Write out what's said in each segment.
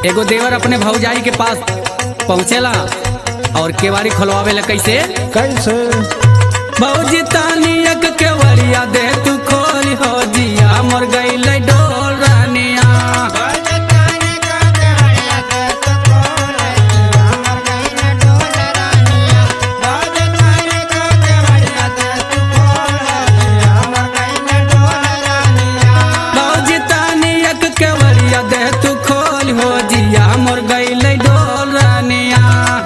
एगो देवर अपने भौजाई के पास पहुँचेला और केवाड़ी खोलवावे ला कैसे कैसे भौजी तानी एक केवड़िया दे तू खोली हो जिया मर गईल डोल रानिया भौजी तानी एक केवड़िया दे तू खोली हो जिया मर गईल डोल रानिया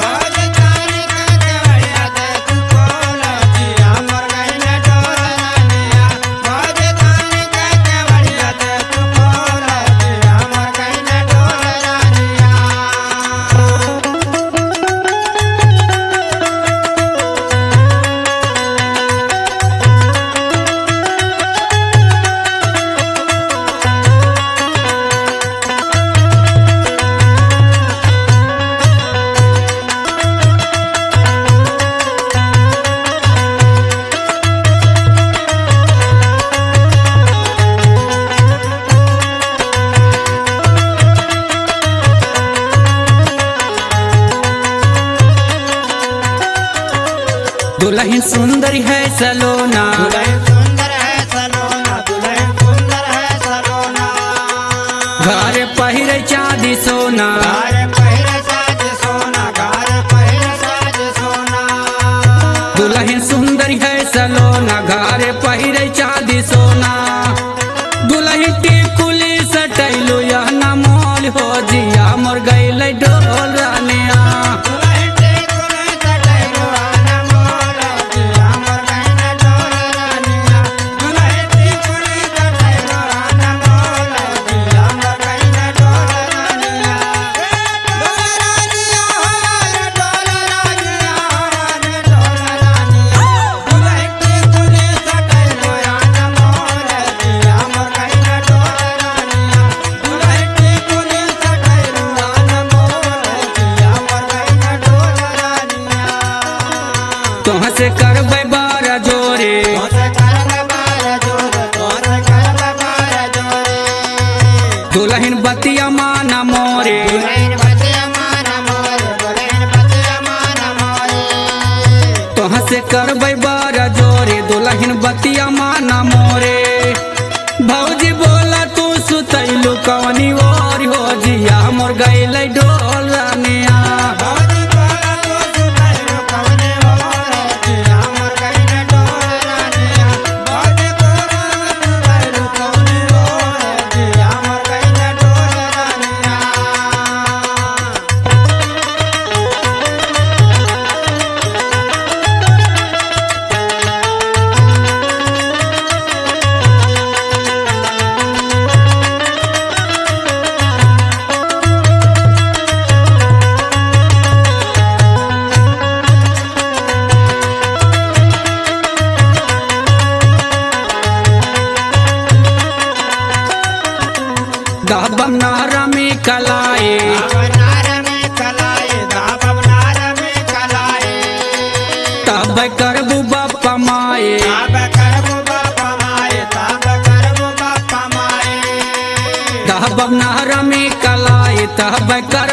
दुल्हन सुंदरी है सलोना घर पहिरे चांदी सोना दुल्हन सुंदरी है सलोना घर पहिरे चांदी सोना दुल्हन टिकुली सटैलो यह न मोल हो जिया मर गईल डोल रानिया तोह से करबै बारा जोरे दुल्हन बतिया माना मोरे तोह से करबै बारा जोरे दुल्हन बतिया माना मोरे भौजी बोला तू सुतैलू कवनी ओर हो जिया मोर गईल डोल रानिया दहबम नहरा में कलाए तब करबू बापा माए दहबम नहरा में कलाए तब कर